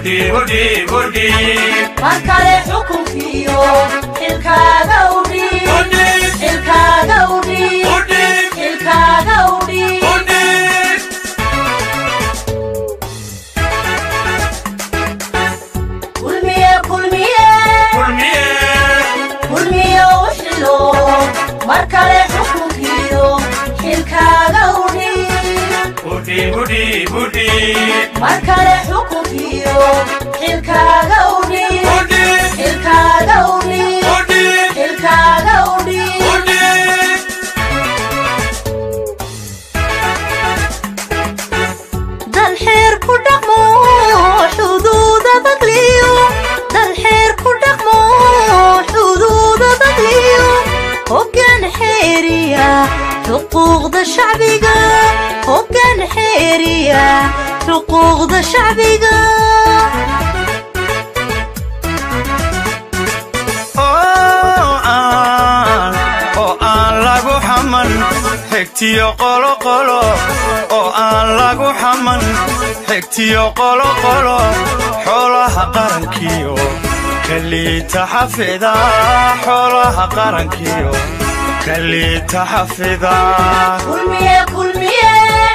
mar kale xukunkiyo xilkaaga udhiib xilkaaga udhiib xilkaaga udhiib kulmiye kulmiye kulmiye u xilo mar kale xukunkiyo xilkaaga udhiib mar kale xukunkiyo xilkaaga udhiib xilkaaga udhiib xilkaaga udhiib dalxeer ku dhaqmo xuduuda dagliyo dalxeer ku dhaqmo xuduuda dagliyo hoggaan xeeriya xuquuqda shacbiga hoggaan xeeriya xuquuqda shacbiga oo aan lagu xaman xigtiyo qoloqolo oo aan lagu xaman xigtiyo qoloqolo xoolaha qarankiyo kaliita xafida xoolaha qarankiyo kaliita xafida kulmiye kulmiye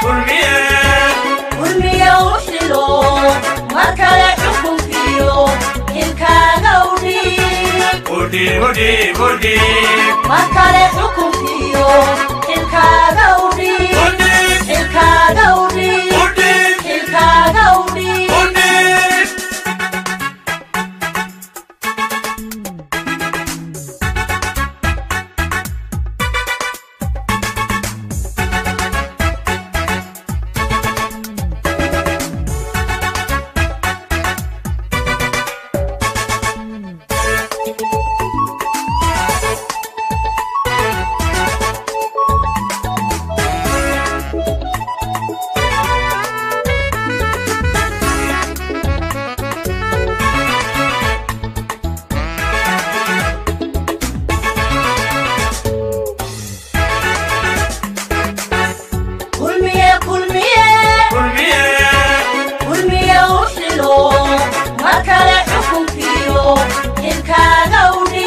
kulmiye u xilo mar kale xukunkiyo xilkaaga udhiib mar kale xukunkiyo xilkaaga udhiib xilkaaga udhiib xilkaaga udhiib kulmiye kulmiye kulmiye u xilo mar kale xukunkiyo xilkaaga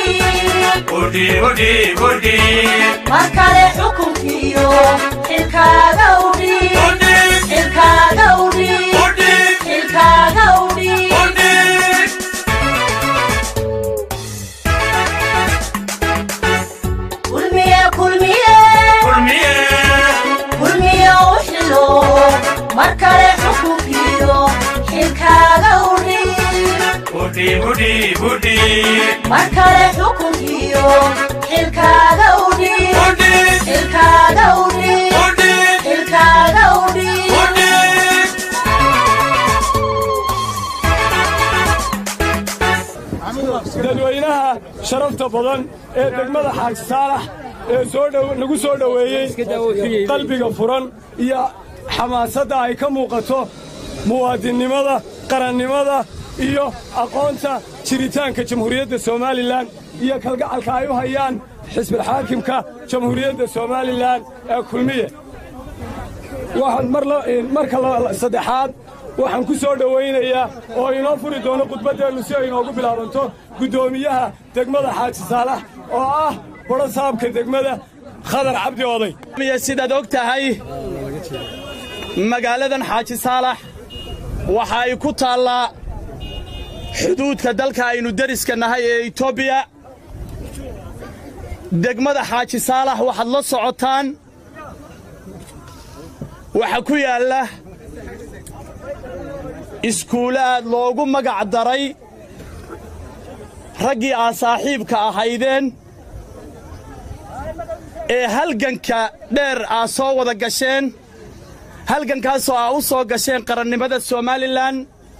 udhiib mar kale xukunkiyo xilkaaga udhiib xilkaaga udhiib xilkaaga udhiib kulmiye kulmiye kulmiye u xilo mar kale xukunkiyo xilkaaga udhiib mar kale xukunkiyo xilkaaga udhiib xilkaaga udhiib xilkaaga udhiib dadweynaha sharafta badan ee degmada xaaji saalax ee soo dhow- nagu soo dhoweeyey qalbiga furan iyo xamaasadda ay ka muuqato muwaadinnimada qarannimada iyo aqoonta jiritaanka jamhuuriyadda somalilan iyo kalgacalka ay u hayaan xisbilxaakimka jamhuuriyadda somalilan ee kulmiye waxaan mar la- marka la- saddexaad waxaan ku soo dhowaynayaa oo inoo furi doono khudbaddeennu si ay inoogu bilaabanto guddoomiyaha degmada xaaji saalax oo ah badho saabka degmada khadar cabdi oday sidaad og tahay magaaladan xaaji saalax waxa ay ku taallaa xuduudka dalka aynu deriska nahay ee etoobiya degmada xaaji saalax waxaad la socotaan waxa ku yaalla iskuulaad loogu magac daray raggii aad saaxiibka ahaydeen ee halganka dheer aad soo wada gasheen halgankaasoo aa u soo gasheen qarannimada somalilan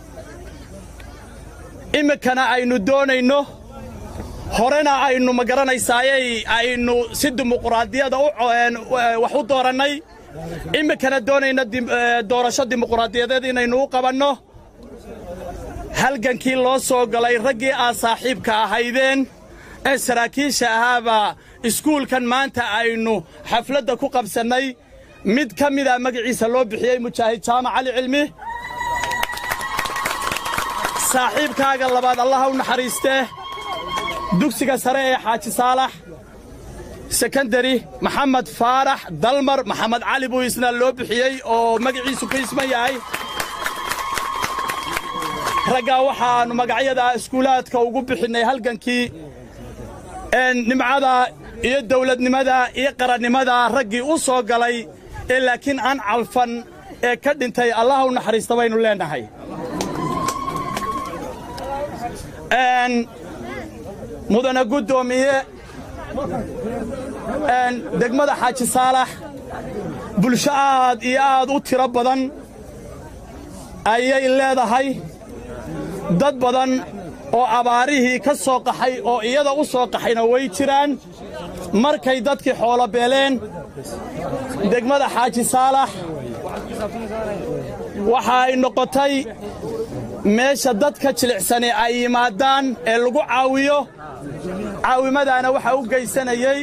iminkana aynu doonayno horena aynu ma garanaysaaye aynu si dimuquraadiyada u co- wax u doorannay iminkana doonayno dim- ee, doorasho dimuquraadiyadeed inaynu u qabanno halgankii loo soo galay raggii aad saaxiibka ahaydeen ee saraakiisha ahaabaa iskuulkan maanta aynu xafladda ku qabsannay mid ka mida magaciisa loo bixiyey mujaahid jaamac cali cilmi saaxiibkaaga labaad allaha u naxariistee dugsiga sare ee xaaji saalax sekondari maxamed faarax dalmar maxamed cali buu isna loo bixiyey oo magaciisu ku isman yahay raggaa waxaannu magacyada iskuulaadka ugu bixinnay halgankii nimcada iyo dawladnimada iyo qarannimada raggii u soo galay ee laakiin aan calfan ee ka dhintay allaha u naxariista baynu leennahay mudana guddoomiye degmada xaaji saalax bulsho aad iyo aad u tiro badan ayay leedahay dad badan oo abaarihii ka soo qaxay oo iyada u soo qaxayna way jiraan markay dadkii xoolo beeleen degmada xaaji saalax waxa ay noqotay meesha dadka jilicsani ay yimaadaan ee lagu caawiyo caawimadaana waxaa u geysanayey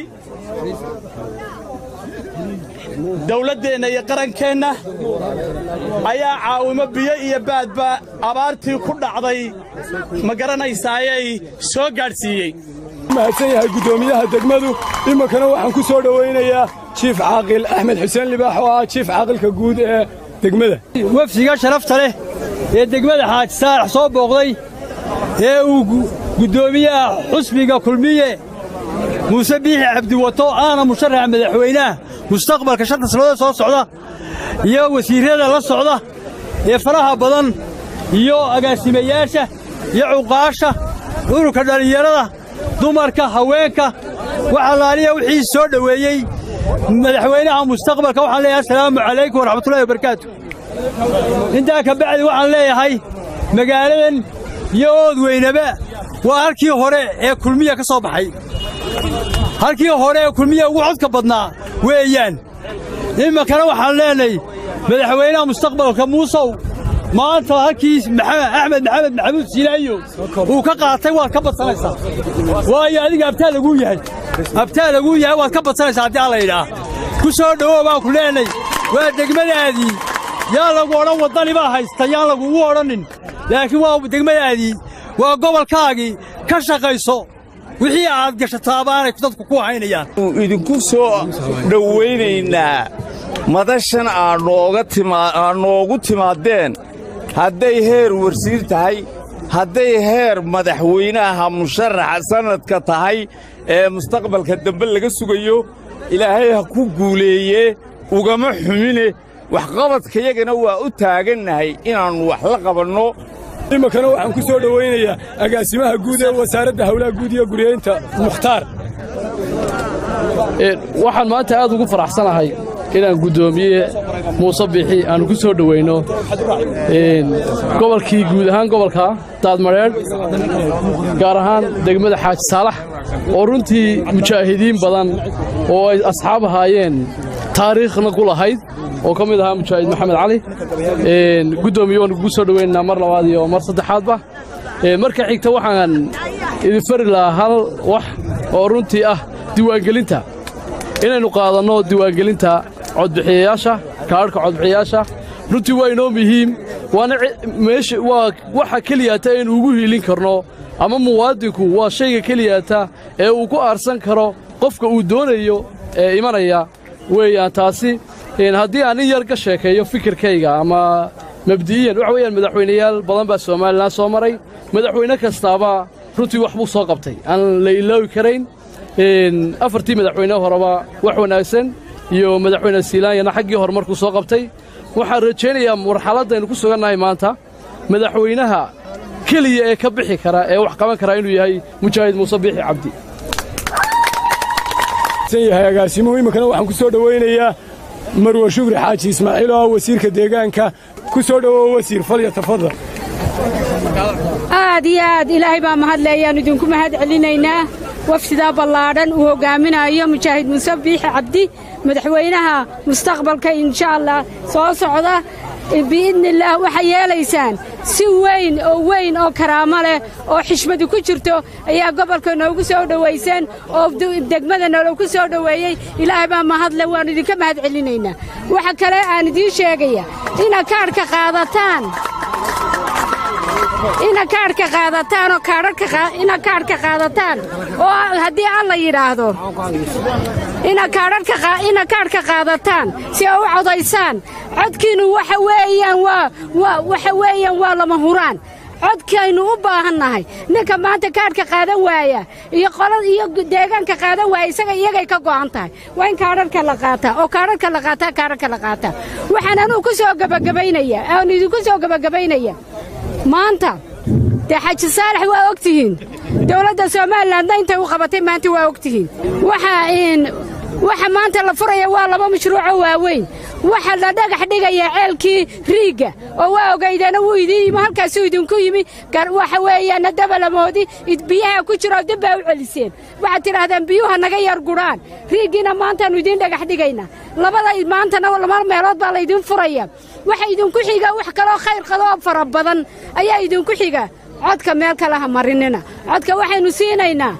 dawladdeenna iyo qarankeenna ayaa caawimo biyo iyo baadba abaartii ku dhacday ma garanaysaayeay soo gaadhsiiyey mahadsan yahay guddoomiyaha degmadu iminkana waxaan ku soo dhowaynayaa jiif caaqil axmed xuseen libaax oo ah jiif caaqilka guud ee degmada wafdiga sharafta leh ee degmada xaaji saalax soo booqday ee uu guddoomiyaha xusbiga kulmiye muuse biixi cabdiwato aana musharaxa madaxweynaha mustaqbalka shanta sannadood soo socda iyo wasiirrada la socda ee faraha badan iyo agaasimayaasha iyo cuqaasha ururka dhallinyarada dumarka haweenka waxalaaliya wixii soo dhoweeyey madaxweynaha mustaqbalka waxaan leeyahay assalaamu calaykum waraxmatullahi wabarakaatu intaa ka bacdi waxaan leeyahay magaaladan iyo ood weynaba waa halkii hore ee kulmiya ka soo baxay halkii hore ee kulmiya ugu codka badnaa weeyaan iminkana waxaan leenahay madaxweynaha mustaqbalka muusow maanta halkii axmed maxamed maxamuud siilaayo uu ka qaatay waad ka badsanaysaa waayo adiga abtaa laguu yahay abtaa laguu yahay waad ka badsanaysaa haddii alla yidhaah ku soo dhowow baan ku leenahay waa degmadaadii yaa lagu odhan waddani baa haysta yaan lagugu odhanin laakiin waa degmadaadii waa gobolkaagii ka shaqayso wixii aad gashatabaanay dadku ku haynayaan idinku soo dhowaynaynaa madashan aad noogu timaadeen hadday heer warsiir tahay hadday heer madaxweynaha musharaxa sannadka tahay ee mustaqbalka dambe laga sugayo ilaahay ha ku guuleeye ugama xumine waxqabadkayagana waa u taagannahay inaannu wax la qabanno iminkana waxaan ku soo dhowaynayaa agaasimaha guud ee wasaaradda hawlaha guud iyo guryeynta mukhtaar waxaan maanta aad ugu faraxsanahay inaan guddoomiye muuse biixi aanu ku soo dhowayno gobolkii guud ahaan gobolka daadmadheedh gaar ahaan degmada xaaji saalax oo runtii mujaahidiin badan oo ay asxaab ahaayeen taariikhna ku lahayd oo ka mid ahaa mujaahid maxamed cali guddoomiye waan kugu soo dhowaynaynaa mar labaad iyo mar saddexaadba marka xigta waxaan idin fari lahaa hal wax oo runtii ah diiwaangelinta inaynu qaadanno diiwaangelinta codbixiyayaasha kaadhka codbixiyayaasha runtii waa inoo muhiim waana meesha waa waxa keliyaata aynu ugu hiilin karno ama muwaadinku waa shayga keliyaata ee uu ku aarsan karo qofka uu doonayo ee imanaya weeyaan taasi haddii aan in yar ka sheekeeyo fikirkayga ama mabdi'iyan waxa weeyaan madaxweynayaal badan baa somalilan soo maray madaxweyne kastaaba runtii wax buu soo qabtay aan la iloowi karayn afartii madaxweyne horeba wax wanaagsan iyo madaxweyne siilaanyana xaggii hore markuu soo qabtay waxaan rajaynayaa marxaladdaynu ku sugannahay maanta madaxweynaha keliya ee ka bixi kara ee wax qaban karaa inuu yahay mujaahid muuse biixi cabdi yahay agaasimuhu iminkana waxaan ku soo dhowaynayaa marwe shukri xaaji ismaaciil oo ah wasiirka deegaanka ku soo dhowow wasiir falya tafadal aad iyo aad ilaahay baa mahadle ayaannu idinku mahad celinaynaa wafsidaa ballaadhan uu hoggaaminayo mujaahid muuse biixi cabdi madaxweynaha mustaqbalka insha allah soo socda biidnillaah waxay yeelaysaan si weyn oo weyn oo karaamo leh oo xishmadu ku jirto ayaa gobolka noogu soo dhowayseen oo degmada nologu soo dhoweeyey ilaahay baa mahadle waannu idinka mahad celinaynaa waxa kale aan idiin sheegaya inaad kaadhka qaadataan ina kaadhka qaadataan oo kaadhadhka ina kaadhka qaadataan oo haddii alla yidhaahdo ina kaadhadhka ina kaadhka qaadataan si ay u codaysaan codkiinnu waxa weeyaan waa waa waxa weeyaan waa lama huraan codkaynu u baahannahay ninka maanta kaadhka qaadan waaya iyo qolada iyo deegaanka qaadan waaya isaga iyagay ka go'an tahay waa in kaadharka la qaataa oo kaadharka la qaataa kaadharka la qaataa waxaan anugu ku soo gebagabaynaya aan idinku soo gebagabaynaya maanta dee xaji saalax waa og tihiin dowladda somalilandna intay u qabatay maanta waa og tihiin waxaa waxa maanta la furaya waa laba mashruucoo waaweyn waxa la dhagax dhigaya ceelkii riigga oo waa ogaydeena wuu idiin yimi halkaasuu idinku yimi waxa weeyaana dabalamoodi biyaha ku jiro dib baa u celiseen waxaad tidhaahdeen biyuha naga yar gudhaan riiggiina maantaannu idiin dhagax dhigaynaa labada maantana laba meelood baa laydin furaya waxa idinku xiga wax kaloo khayr qadoo fara badan ayaa idinku xiga codka meel kale ha marinina codka waxaynu siinaynaa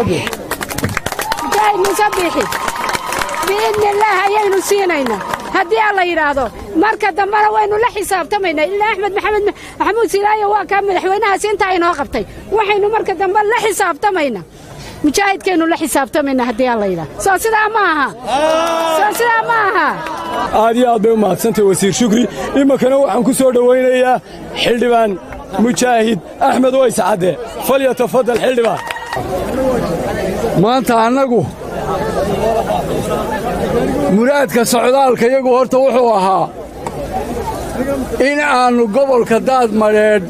musabixi biidnillaah ayaynu siinaynaa haddii alla yidhaahdo marka dambena waynu la xisaabtamaynaa ilaa axmed maxamed maxamuud silaayo waa kaa madaxweynahaas intaa inoo qabtay waxaynu marka dambe la xisaabtamaynaa mujaahidkaynu la xisaabtamaynaa haddii alla yidhaahdo soo sidaa ma aha soo sidaa ma aha aad iyo aad bay u mahadsantahay wasiir shukri iminkana waxaan ku soo dhowaynayaa xildhibaan mujaahid axmed ways cadde falyatafadal xildhibaan maanta annagu muraadka socdaalka iyagu horta wuxuu ahaa in aannu gobolka daadmadheedh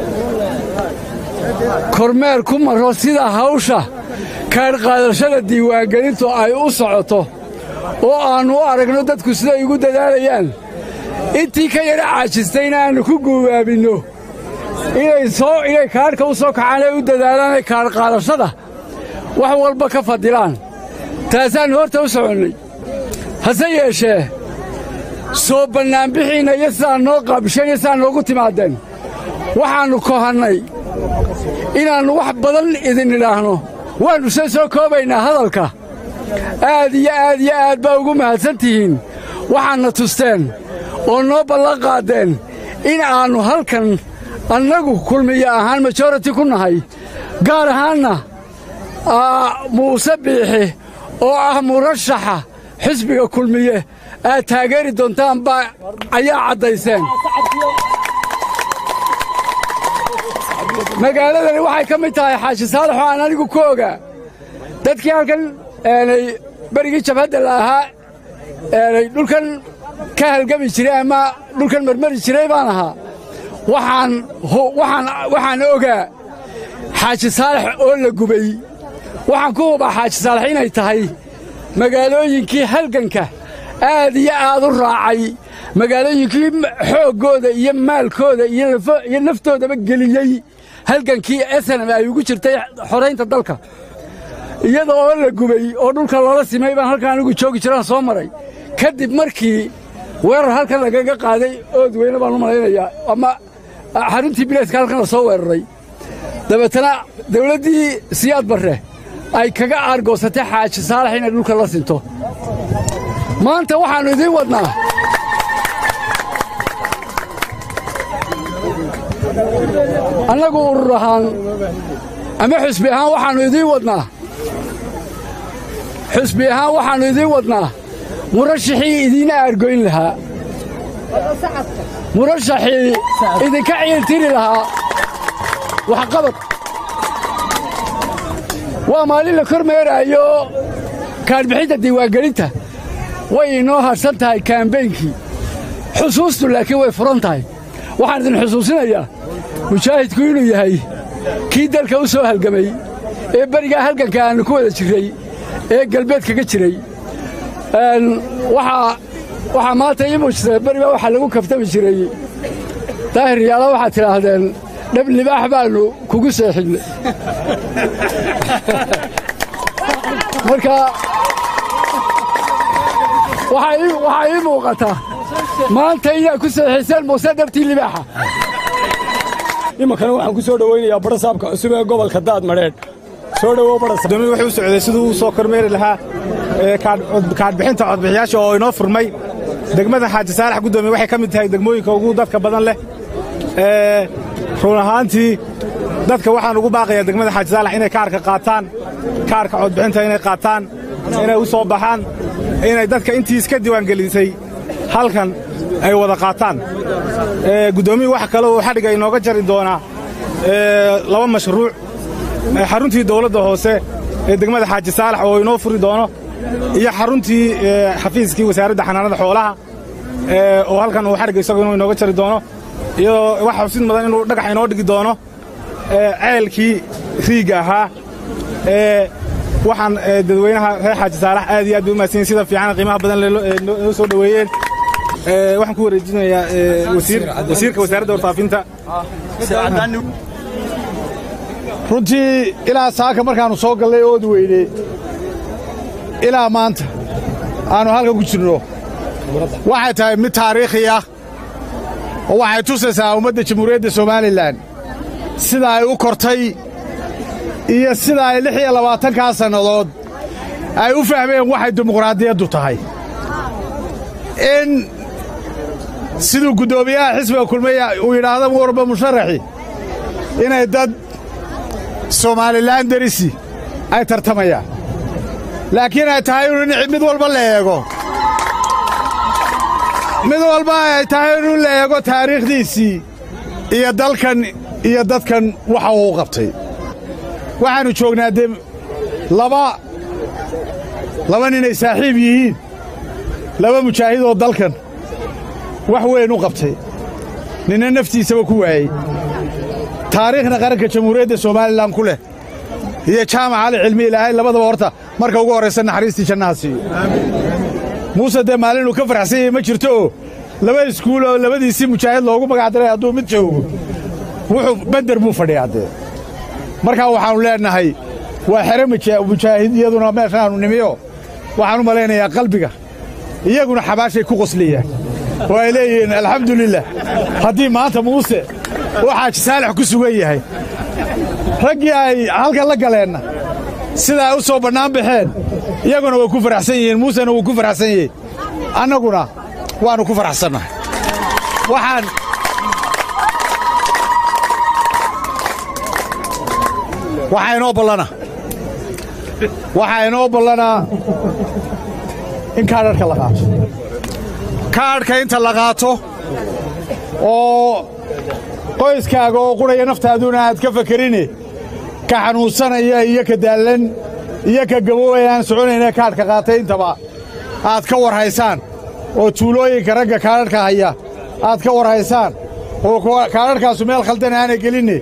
kormeer ku marro sida hawsha kaadhqaadashada diiwaangelintu ay u socoto oo aannu u aragno dadku siday igu dadaalayaan intii ka yadha caajistayna aannu ku guubaabinno inay soo inay kaadhka u soo kacaan ay u dadaalaanay kaadhqaadashada wax walba ka fadilaan taasaannu horta u soconnay hase yeeshee soo bannaanbixiinna iyo sidaa noo qaabisheen iyo sidaa noogu timaadeen waxaannu kohannay inaannu wax badan idin idhaahno waannu se soo koobaynaa hadalka aad iyo aad iyo aad baa ugu mahadsan tihiin waxaadna tusteen oo noo ballan qaaddeen in aannu halkan annagu kulmiye ahaan majority ku nahay gaar ahaanna muuse biixi oo ah murashaxa xisbiga kulmiye aad taageeri doontaan baa ayaa caddayseen magaaladani waxay ka mid tahay xaaji saalax oo aan anigu ku ogaa dadkii halkan eenay berigii jabhadda la ahaa eenay dhulkan ka halgami jiray ama dhulkan marmari jiray baan ahaa waxaan waxaan waxaan ogaa xaaji saalax oo la gubay waxaan ku hubaa xaaji saalax inay tahay magaalooyinkii halganka aad iyo aad u raacay magaalooyinkii xooggooda iyo maalkooda iyo naftoodaba geliyey halgankii esenam ay ugu jirtay xoraynta dalka iyada oo la gubay oo dhulka loola simay baan halkan anigu joogi jiraan soo maray ka dib markii weerar halkan lagaga qaaday ood weyne baan u malaynayaa ama xaruntii bilayska halkan la soo weeraray dabeetana dawladdii siyaad barre ay kaga aargoosatay xaaji saalax inay dhulka la sinto maanta waxaannu idiin wadnaa annagu urur ahaan ama xusbi ahaan waxaannu idiin wadnaa xusbi ahaan waxaannu idiin wadnaa murashaxii idiina aargoyn lahaa murashaxii idinka ciiltiri lahaa waxqabad waa maalin la kor meeraayo kaadhbixinta diiwaangelinta way inoo hadhsan tahay kaambeynkii xusuustu laakiin way furan tahay waxaan idin xusuusinayaa mujaahidku inuu yahay kii dalka u soo halgamay ee berigaa halganka aannu ku wada jirray ee galbeed kaga jiray waxaa maanta ii muujisay berigaa waxaa lagu kaftami jiray daahir yaala waxaad tidhaahdeen dhab libaax baannu kugu seexinay marka waxaa ii muuqata maanta inaad ku seexiseen muuse dhabtii libaaxa iminkana waxaan ku soo dhowaynayaa barasaabka cusub ee gobolka daadmadheedh soo dhowow barasaadomi wuxuu u socday siduu u soo kormeeri lahaa kaadhbixinta codbixiyaasha oo inoo furmay degmada xaaji saalax guddoomiye waxay ka mid tahay degmooyinka ugu dadka badan leh run ahaantii dadka waxaan ugu baaqayaa degmada xaaji saalax inay kaarka qaataan kaarka codbixinta inay qaataan inay u soo baxaan inay dadka intii iska diiwaangelisay halkan ay wada qaataan guddoomiyii wax kale uu xadhigga inooga jari doonaa laba mashruuc xaruntii dawladda hoose ee degmada xaaji saalax oo inoo furi doono iyo xaruntii xafiiskii wasaaradda xanaanada xoolaha oo halkan uu xadhigga isagu inuu inooga jari doono iyadoo wax xusid mudan inuu dhagax inoo dhigi doono ceelkii riigga ahaa waxaan dadweynaha reer xaaji saalax aad iyo aad bay u mahadsanyiin sida fiican qiimaha badan noo soo dhoweeyeen waxaan ku wareejinayaa wasiirka wasaaradda warfaafinta runtii ilaa saaka markaannu soo gallay ood weyne ilaa maanta aannu halkan ku jirno waxay tahay mid taariikhi ah oo waxay tusaysaa ummadda jamhuuriyadda somalilan sida ay u kortay iyo sida ay lix iyo labaatankaa sannadood ay u fahmeen waxay dimuqraadiyaddu tahay in siduu guddoomiyaha xisbiga kulmiya uu yidhaahdo warba musharaxi inay dad somalilan derisi ay tartamayaan laakiin ay tahay inu mid walba la eego mid walba ay tahay inu la eego taariikhdiisii iyo dalkan iyo dadkan waxa uu qabtay waxaannu joognaa dee laba laba ninay saaxiib yihiin laba mujaahidoo dalkan wax weyn u qabtay ninna naftiisaba ku waayey taariikhna qaranka jamhuuriyadda somalilan ku leh iyo jaamac cali cilmi ilaahay labadaba horta marka ugu horraysa naxariistii jannaha siiyo muuse dee maalinuu ka faraxsan yahay ma jirto oo laba iskuul oo labadiisii mujaahid loogu magacdaray hadduu mid joogo wuxuu bender buu fadhiyaa dee markaa waxaannu leennahay waa xere mujaahid iyaduna meeshaannu nimiyo waxaan u malaynayaa qalbiga iyaguna xabaashay ku qoslayaan oo ay leeyihiin alxamdulilah haddii maanta muuse uu xaaji saalax ku sugan yahay raggii ay halkan la galeenna sida ay u soo bannaan baxeen iyaguna way ku faraxsan yihiin muusena wuu ku faraxsan yahay annaguna waannu ku faraxsannahay waxaan waxaa inoo ballana waxaa inoo ballanaa in kaadharhka la qaato kaadhka inta la qaato oo qoyskaaga oo qurhaya naftaaduna aad ka fakerine ka xanuunsanaya iyo ka daallan iyo ka gaboobaya aan soconayna kaadhka qaatay intaba aad ka war haysaan oo tuulooyinka ragga kaadharhka haya aad ka war haysaan oo kaadharhkaasu meel khaldan aanay gelinne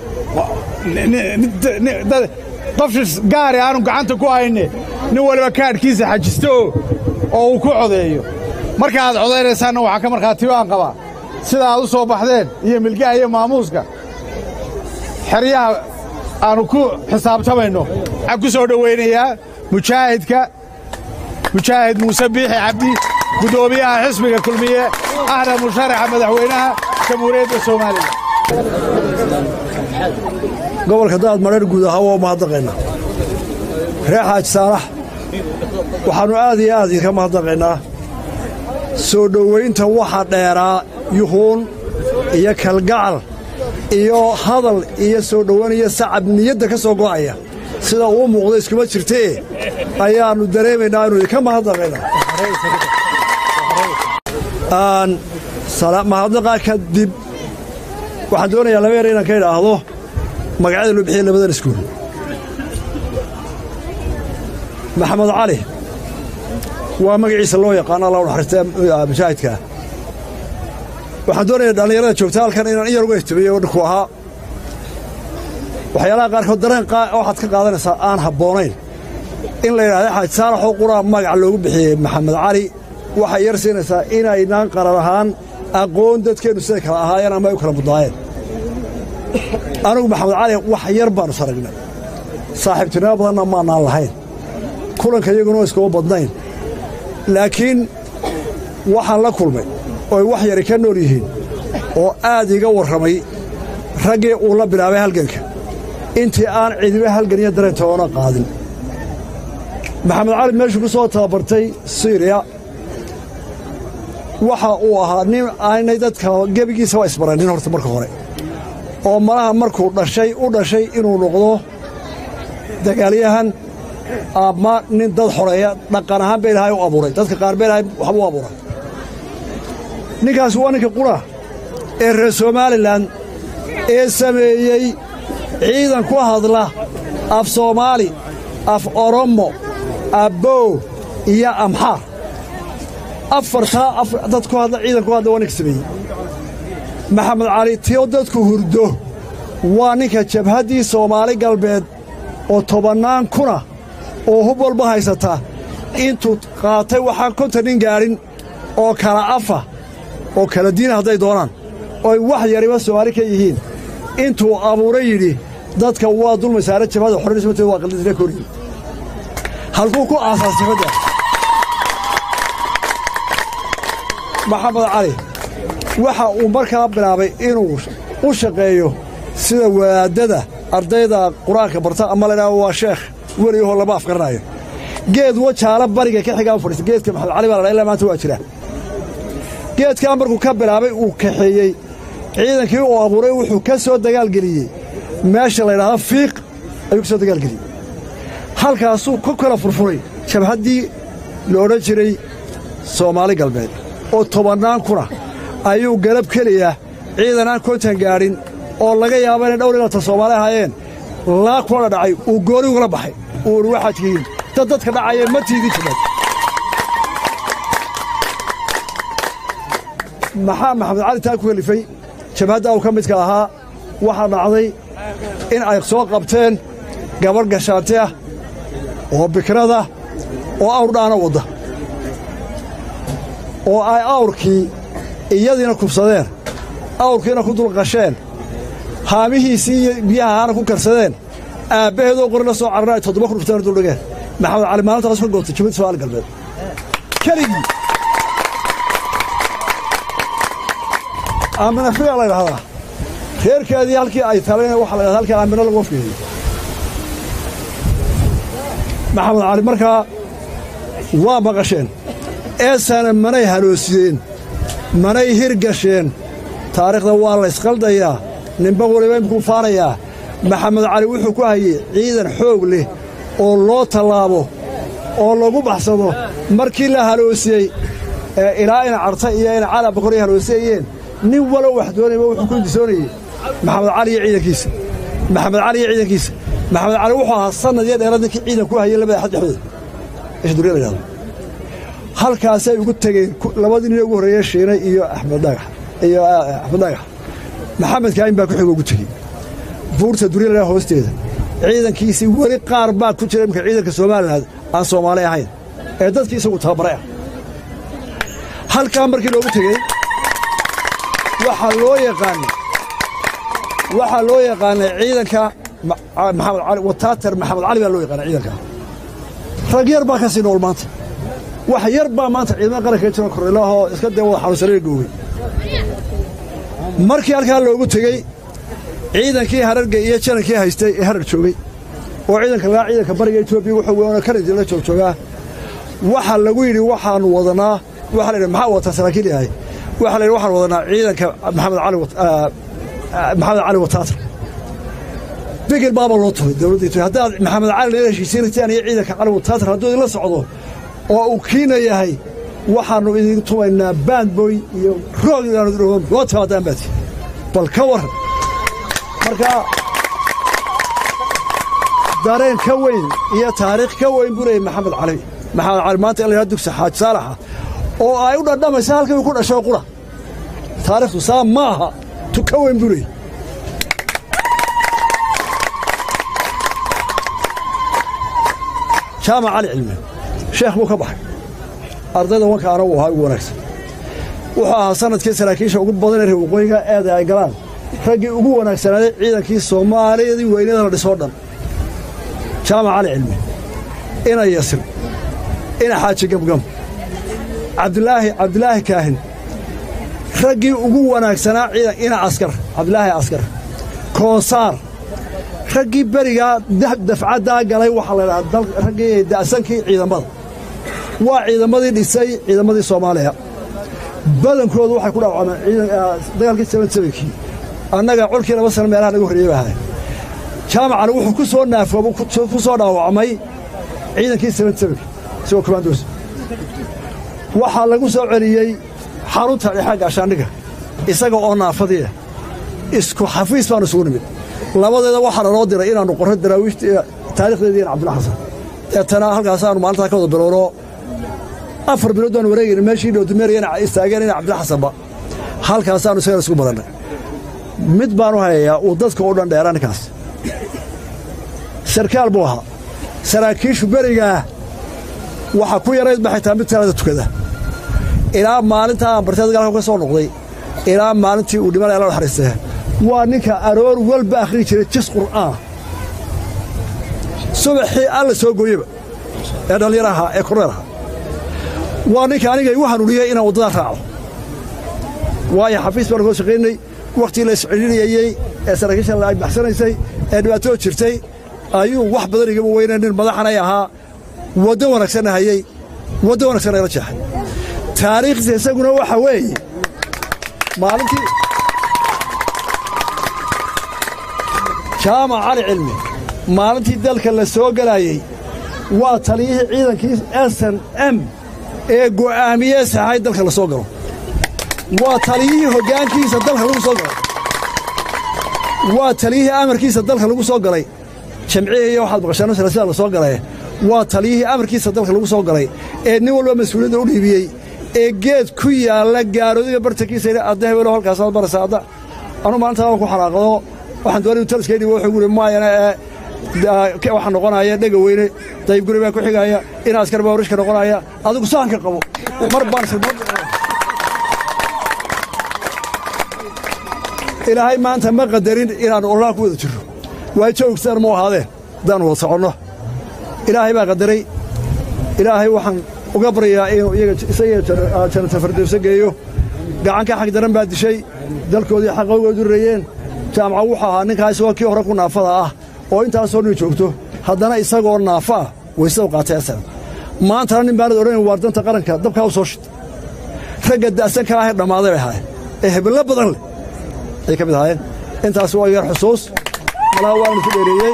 qofshis gaari aanu gacanta ku hayne nin waliba kaadhkiisa xajisto oo uu ku codeeyo marka aad codaynaysaanna waxaa ka markhaatiyo aan qabaa sida aad u soo baxdeen iyo milgaha iyo maamuuska xeryaha aannu ku xisaabtamayno waxaan ku soo dhowaynayaa mujaahidka mujaahid muuse biixi cabdi guddoomiyaha xisbiga kulmiye ahna musharaxa madaxweynaha jamhuuriyadda soomaaliya gobolka daad mareer guud ahaa waa mahadnaqaynaa reer xaaji saalax waxaannu aad iyo aad idinka mahadnaqaynaa soo dhowaynta waxa dheeraa yuhuun iyo kalgacal iyo hadal iyo soo dhowaynaya sacab niyadda ka soo go'aya sida uu muuqda iskuma jirtee ayaannu dareemaynaa innu idinka mahadnaqaynaa mahadnaqaa kadib waxaan doonayaa laba yar inaan ka idhaahdo magacyada loo bixiyey labadan iskuul maxamed cali waa magaciisa loo yaqaano alla unaxariista mujaahidkaa waxaan doonayaa dhallinyarada joogta halkan inaan in yar uga ihtimeeyo dhinku ahaa waxyaalaha qaarkood dareen waxaad ka qaadanaysaa aan habboonayn in la yidhahda xaaji saalaxoo quraa magac loogu bixiyey maxamed cali waxay yar siinaysaa inaynaan qaran ahaan aqoon dadkeennu siday kala ahaayeen ama ay u kala mudnaayeen anugu maxamed cali wax yar baannu saragnay saaxiibtinimo badanna maannaan lahayn kulanka iyaguna iskuma badnayn laakiin waxaan la kulmay ooy wax yari ka nool yihiin oo aad iga warramay raggii uu la bilaabay halganka intii aan cidiba halgan iyo dareentoona qaadin maxamed cali meeshuu ku soo tababartay siriya waxa uu ahaa nin aanay dadka gebigiisaba isbaranin horta marka hore oo malaha markuu dhashay u dhashay inuu noqdo dagaalyahan ama nin dad xoreeya dhaqan ahaan ba ilaahay u abuuray dadka qaar ba ilaahay waxba u abuuray ninkaas waa ninka qura ee reer somalilan ee sameeyey ciidan ku hadla af soomaali af oromo abbow iyo amxaar afartaa dad ku hadla ciidan ku hadla waa ninka sameeyey maxamed cali tio dadku hurdo waa ninka jabhaddii soomaali galbeed oo tobannaan kuna oo hub walba haysata intuu qaatay waxaan konton nin gaadhin oo kala afa oo kala diina hadday doonaan ooy wax yariba soomaali ka yihiin intuu abuuray yidhi dadka waa dulmay saare jabhada xornismateed waa qaldisla koryi halkuu ku aasaas jabhadda maxamed cali waxa uu markaa bilaabay inuu u shaqeeyo sida wadaadada ardayda qur-aanka barta ama laydhaha waa sheekh weligahoo lama afgaranayo geed wajaala bariga ka xigaa u fadhiista geedka maxamed cali baa la dha ilaa maanta waa jira geedkaa markuu ka bilaabay uu kaxeeyey ciidankii uu abuuray wuxuu ka soo dagaalgeliyey meesha laydhaahdo fiiq ayuu ka soo dagaalgeliyey halkaasuu ku kala furfuray jabhaddii la odhan jiray soomaali galbeed oo tobannaan kuna ayuu galab keliya ciidan aan kontan gaadhin oo laga yaaba inay dhowr ilata soomaali ahaayeen laa kulana dhacay uu gooni ugala baxay uu idhi waxaad tihiin dad dadka dhacaya ma tiidin jiran maxaa maxamed cali taa ku helifay jabhadda uu ka midka ahaa waxaa dhacday in ay soo qabteen gabadh gashaanti ah oo bikrada oo awr dhaana wadda oo ay awrkii iyadiina kubsadeen awrkiina ku dulqasheen haamihiisii iyo biyaha ahaana ku karsadeen aabbaheedoo qori la soo carana ay toddoba ku dhufteen duldhigeen maxamed cali maalintaas ka goobtay jabhadda soomaali galbeed keligii aamina fiya la ydhahdaa reerkeedii halkii ay talayna waxa la ydhahda halkii aamino lagu afgeeyey maxamed cali markaa waa maqasheen eesana manay haloosiyeen manay hirgasheen taariikhda waa laysqaldayaa ninba waliba imkuu faanayaa maxamed cali wuxuu ku hayey ciidan xoog leh oo loo tallaabo oo lagu baxsado markii la haloosiyey ee ilaa ina carta iyo ina cala bakoray haloosiyayeen nin walo wax doonayba wuxuu ku indisoonayey maxamed cali iyo ciidankiisa maxamed cali iyo ciidankiisa maxamed cali wuxuu ahaa sannad iyo dheeraad ninkii ciidan ku hayay labada xad dhexdooda isha duriya la yidhahdo halkaasay ugu tegeen labadii nin ugu horreeye shiinay iyo axmed dhagax iyo axmed dhagax maxamed kaain baa ku xigo ugu tegey buurta duriya la yidhahdo hoosteeda ciidankiisii weli qaar baa ku jira imika ciidanka somalilan aan soomaali ahayn ee dadkii isagu tababaray ah halkaa markii loogu tegey waxaa loo yaqaanay waxaa loo yaqaanay ciidanka maxamed cali wataatar maxamed cali baa loo yaqaanay ciidanka rag yar baa ka sii nool maanta wax yar baa maanta ciidamada qaranka jiro korreelahoo iska dee wada xanuunsanaya googay markii halkaa loogu tegey ciidankii hararga iyo janankii haystay ee harar joogay oo ciidanka lagaa ciidanka bariga etoobiya wuxuu weynoo kanadi la joogjoogaa waxaa lagu yidhi waxaannu wadanaa waxa la yidhi maxaa wataa saraakiil yahay waxaa la yidhi waxaan wadanaa ciidanka maxamed cali maxamed cali wataatar bigil baaba loo tubay dowladda etoobiya haddaad maxamed cali la heshiisiinataan iyo ciidanka cali wataatar hadduu idinla socdo oo uu kiina yahay waxaannu idin tumaynaa baandboy iyo roog inaanu idin noo timaadaan baati bal ka warran marka dareen ka weyn iyo taariikh ka weyn buu leeyay maxamed cali maxamed cali maanta in la yidhahdo dugsi xaaji saalaxa oo ay u dhadhamaysa halkii uu ku dhashay qura taariikhdu saa ma aha tu ka weyn buu leeyay jaamac cali cilmi sheekh buu ka baxay ardayda wankaana uu ahaa ugu wanaagsan wuxuu ahaa sannadkii saraakiisha ugu badan ee reer waqooyiga eeda ay galaan raggii ugu wanaagsanaaday ciidankii soomaaliyadii weynada la dhisoo dhan jaamac cali cilmi ina yasir ina xaaji gamgam cabdilaahi cabdilaahi kaahin raggii ugu wanaagsanaa ciidan ina askar cabdilaahi askar koosaar raggii berigaa dafcaddaa galay waxaa la ydhahaa raggii da'sankii ciidamada waa ciidamadii dhisay ciidamadii soomaaliya badankoodu waxay ku dhaawacmeen dagaalkii sabansabankii annaga colkii laba sana meelaha naga horreeyey baa ahay jaamacana wuxuu ku soo naafoobo ku soo dhaawacmay ciidankii sevensevenka isagoo commandos waxaa lagu soo celiyey xarunta dhexa gaashaandhiga isaga oo naafadiia isku xafiis baanu isugu nimid labadeeda waxaa naloo diray inaannu qorro daraawiishta taarikhdeedii in cabdilla xasan deetana halkaasaannu maalintaa ka wada bilowno afar bilood baanu wareegayna meeshii dhowdumeeriyana istaageen ina cabdilla xasanba halkaasaannu isagana isugu badannay mid baanu hayayaa uu dadka u dhan dheera ninkaas sarkaal buu ahaa saraakiishu berigaa waxaa ku yarayd ba xitaa mid talada tukada ilaa maalintaa aan barteed galka ka soo noqday ilaa maalintii uu dhimanaya la naxariistee waa ninka aroor walba akhrii jiray jis qur'aan subaxii alla soo gooyeba ee dhallinyar ahaa ee korneer ahaa waa ninka aniga igu hanuuniyey inaan waddadaa raaco waayo xafiis baanu koo shaqaynay wakhtii la iscidhinayey ee saraakiisha la baxsanaysay ee dhibaatoo jirtay ayuu wax badan igama weyna nin madaxanay ahaa waddo wanaagsanna hayey waddo wanaagsanna ila jeexay taariikhdiisa isaguna waxa weeye maalintii jaamac cali cilmi maalintii dalka la soo gelaayey waa taliyihii ciidankii s n m ee go'aamiyee saxay dalka la soo galo waa taliyihii hoggaankiisa dalka lagu soo galay waa taliyihii amarkiisa dalka lagu soo galay jamcihii iyo waxaad maqashaan sida la soo galay waa taliyihii amarkiisa dalka lagu soo galay ee nin walba mas-uuliyadda u dhiibiyey ee geed ku yaalla gaaroodiga bartankiisa yidhi adda hebelo halkaasaad maraysa adda anu maalintaa waan ku xanaaqdo waxaan doonay taliskay dhibo wuxuu guri maayana ee waxaa noqonaya dhega weyne dayib guri baa ku xigaya in askar baa warishka noqonaya adigu sahanka qabo mar baan ilaahay maanta ma qadarin inaannu ololaha ku wada jirro waa joogsan mu ahaadeen haddaannu wada soconno ilaahay baa qadaray ilaahay waxaan uga baryayaa inuu isaga janata fardowsa geeyo gacanka xag daran baa dishay dalkoodii xaqowgoodu reeyeen jaamaca wuxuu ahaa ninkaa isagoo kii hore ku naafada ah oo intaasoo dhan joogto haddana isagoo naafa ah waysada qaatay asaga maantana nin baanad odhanayn waar danta qaranka dabkaa u soo shid ragga da'sanka ahee dhammaaday bay ahaayeen ee hebello badan leh ay ka mid ahaayeen intaas waa yar xusuus malaha waanu ku dheereeyey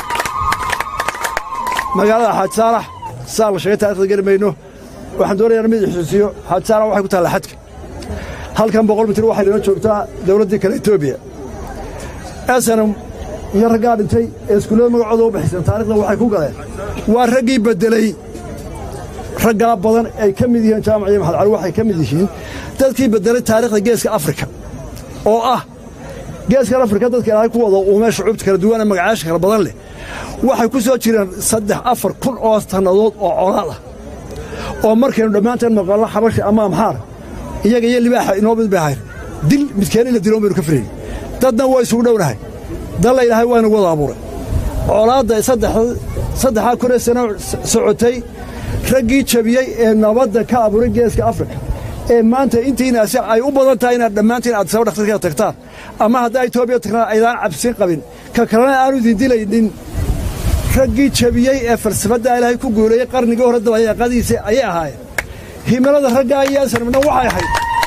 magaalada xaaji saalax saa la sheegay taarikhda geli mayno waxaan doonayaa mid xusuusiyo xaaji saalax waxay ku taallaa xadka halkan boqol mitir waxay noo joogtaa dawladdii kale etoobiya esanam iyo raggaa dhintay ee iskuullada magacooda u bixiseen taarikhda waxay ku galeen waa raggii beddeley raggaa badan ay ka mid yihiin jaamac iyo maxad cali waxay ka mid yihiin dadkii beddelay taarikhda geeska afrika oo ah geeskan afrika dadka ilaahay ku wada uumee shucuubta kala duwan ee magacaasha kala badan leh waxay ku soo jireen saddex afar kun oo sannadood oo colaad ah oo markaynu dhammaanteen maqallo xabashi ama amxaar iyaga iyo libaaxa inoo mid bay ahayn dil midkeen in la diloon baynu ka filayn dadna waa isugu dhownahay dalla ilaahay waa inagu wada abuuray colaadda saddexdaa kunee sano socotay raggii jabiyey ee nabadda ka abuuray geeska afrika ee maanta intiinaasi ay u badan tahay inaad dhammaantiin addisaba dhakhtarkeeda tagtaan ama haddaa etoobiya tagnaan aydaan cabsin qabin ka kalena aanu idindilaynin raggii jabiyey ee falsafaddaa ilaahay ku guuleeyey qarnigii hore dabayaaqadiisa ayay ahaayeen himilada raggaa iyo esarmna waxay ahayd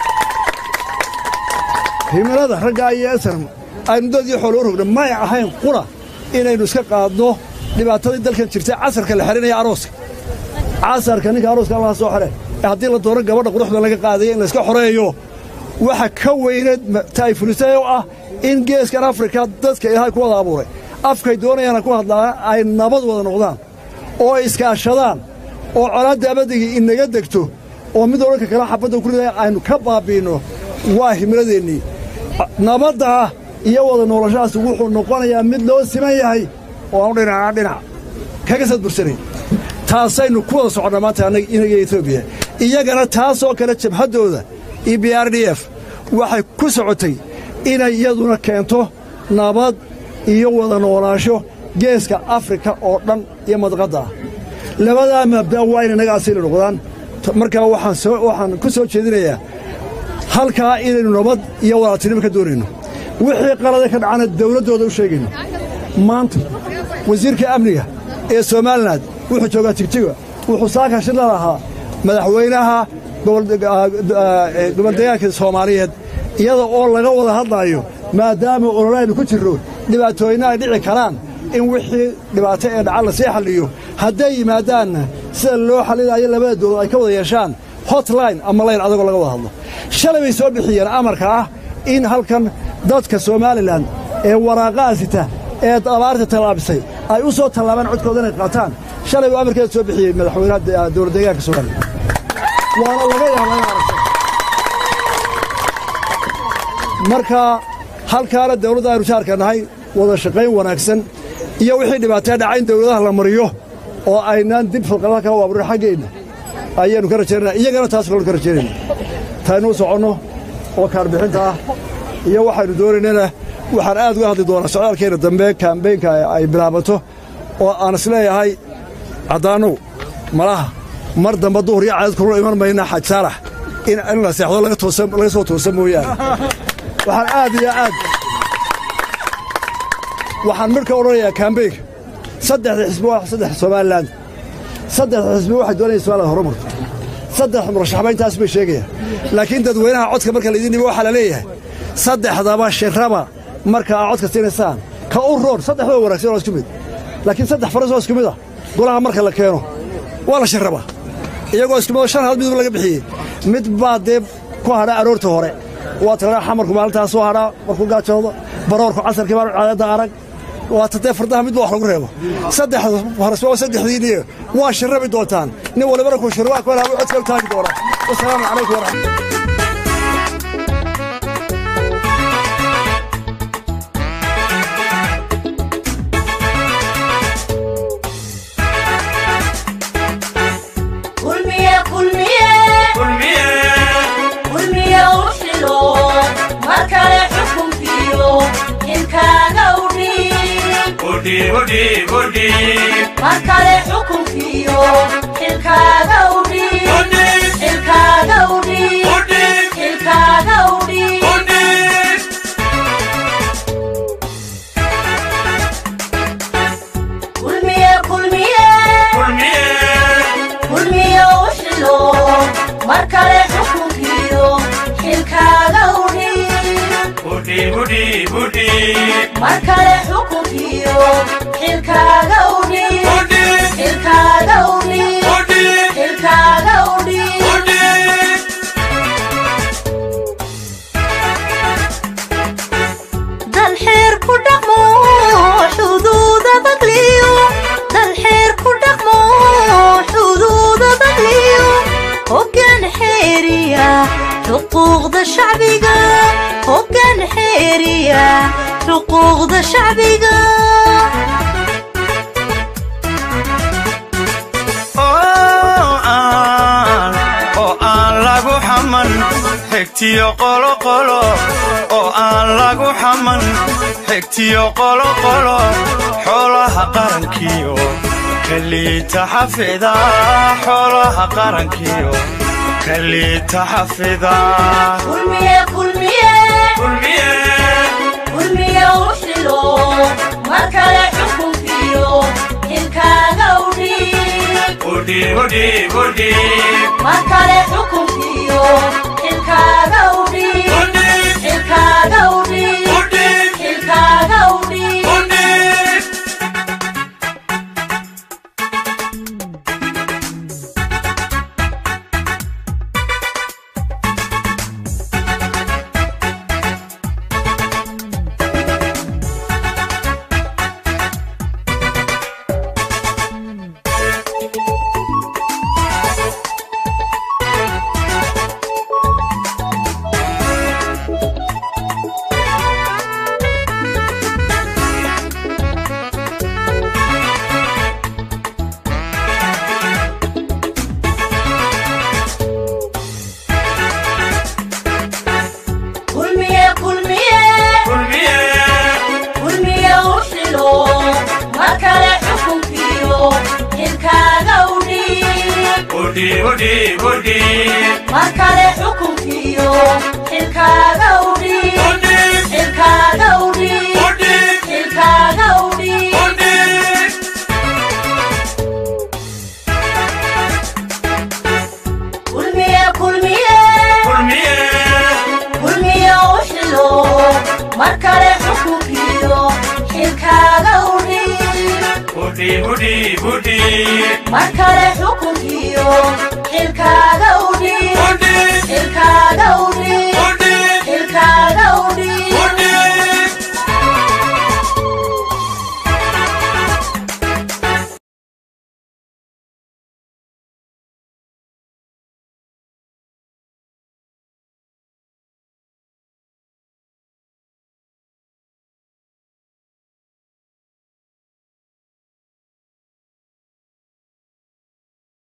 himilada raggaa iyo esarm aynu dadii xoolo u rogna may ahayn qura inaynu iska qaadno dhibaatadii dalkan jirtay casarka la xidhinaya arooska casarka ninka arooska allaha soo xidhe ee haddii la doono gabadha quruxda laga qaadaya in layska xoreeyo waxa ka weyneed taay fulisay oo ah in geeskan afrika dadka ilaahay ku wada abuuray afkay doonayaana ku hadlaa ay nabad wada noqdaan oo iskaashadaan oo colaadda abadigii inaga degto oo mid odhanka kale xabadda kulida aynu ka baabbiinno waa himiladeennii nabaddaa iyo wada noolashahaas wuxuu noqonayaa mid loo siman yahay oo aanu dhinacaa dhinac kaga sadbursanayn taasaynu ku wada soconnaa maanta inaga etoobiya iyagana taasoo kale jabhaddooda iyo b r d f waxay ku socotay inay iyaduna keento nabad iyo wada noolaansho geeska afrika oo dhan iyo madqadda ah labadaa mabda waa inay naga asili noqdaan markaa waxaan ku soo jeedinayaa halkaa inaynu nabad iyo walaaltinimo ka doonayno wixii qalada ka dhacana dawladdooda u sheegayno maanta wasiirka amniga ee somalilan wuxuu joogaa tigtiga wuxuu saaka shirla lahaa madaxweynaha goboldegaanka soomaaliyeed iyada oo laga wada hadlaayo maadaama ololaynu ku jirro dhibaatooyinna ay dhici karaan in wixii dhibaato ee dhaca lasii xalliyo hadday yimaadaanna sida loo xallinayo labada dowlad ay ka wada yeeshaan hotline ama layn adagoo laga wada hadlo shalay bay soo bixiyeen amarka ah in halkan dadka somalilan ee waraaqaha sita ee abaarta tallaabisay ay u soo tallaabaan codkooda inay qaataan shalay buu amarkeeda soo bixiyey madaxweynaha dowlad deegaanka somalilan waana laga yaabaa in aragto marka halkaana dawladda aynu jaarka nahay wada shaqayn wanaagsan iyo wixii dhibaatee dhaca in dawladaha la mariyo oo aynaan dib falqadaha kaga waaburin xaggeenna ayaannu ka rajaynana iyagana taas kalonu ka rajaynayna taynuu soconno oo kaarbixinta ah iyo waxaynu doonaynana waxaan aad uga hadli doonaa socdaalkeenna dambe kaambeynka ay bilaabato oo aan is leeyahay caddaannow malaha mar dambe duhur iyo caadad kulula iman mayna xaj saalax in in la seexdo laga toosan laga soo toosan mooyaane waxaan aad iyo aad waxaan midhka odhanayaa kaambeynka saddexda xisbi waa saddex somalilan saddexda xisbi waxay doonayaan somaliland horumarto saddex murashaxba intaas bay sheegayaan laakiin dadweynaha codka marka laydin dhibo waxaa la leeyahay saddexdaba shirraba marka aad codka siinaysaan ka u roon saddexdaba wanaagsan waa isku mid laakiin saddex faras oo isku mid ah golaha marka la keeno waa la shirrabaa iyagoo isku midoo shan hal midba laga bixiyey mid baa dee ku hadha aroorta hore waa talaa xamarku maalintaas soo hadhaa markuu gaajoodo baroorku casarkii baa caadadda arag waata dee fardaha midba wax lagu reebo saddexda farasba waa saddexdiinniye waa shirrabi doontaan nin walibana kuu shirwaa ku helaa codka u taagi doonaa wasalaamu calaykum waraxmat kulmiye kulmiye kulmiye u xilo mar kale xukunkiyo ilkaaga udhiib mar kale xukunkiyo ilkaaga udhiib ilkaaga udhiib ilkaaga udhiib kulmiye kulmiye kulmiye u xilo mar kale xukunkiyo xilkaaga udhiib mar kale xukunkiyo xilkaaga udhiib xilkaaga udhiib xilkaaga udhiib dal xeer ku dhaqmo xuduuda bagliyo dal xeer ku dhaqmo xuduuda bagliyo hoggaan xeeriya xuquuqda shacbiga hoggaan xeeriya xuquuqda shacbiga oo aan lagu xaman xigtiyo qoloqolo oo aan lagu xaman xigtiyo qoloqolo xoolaha qarankiyo kaliita xafida xoolaha qarankiyo kaliita xafida kulmiye kulmiye kulmiye u xilo mar kale xukunkiyo xilkaaga udhiib mar kale xukunkiyo xilkaaga udhiib xilkaaga udhiib xilkaaga udhiib kulmiye kulmiye kulmiye u xilo mar kale xukunkiyo xilkaaga udhiib mar kale xukunkiyo xilkaaga udhiib xilkaaga udhiib xilkaaga udhiib kulmiye kulmiye kulmiye u xilo marka mar kale xukunkiyo xilkaaga udhiib xilkaaga udhiib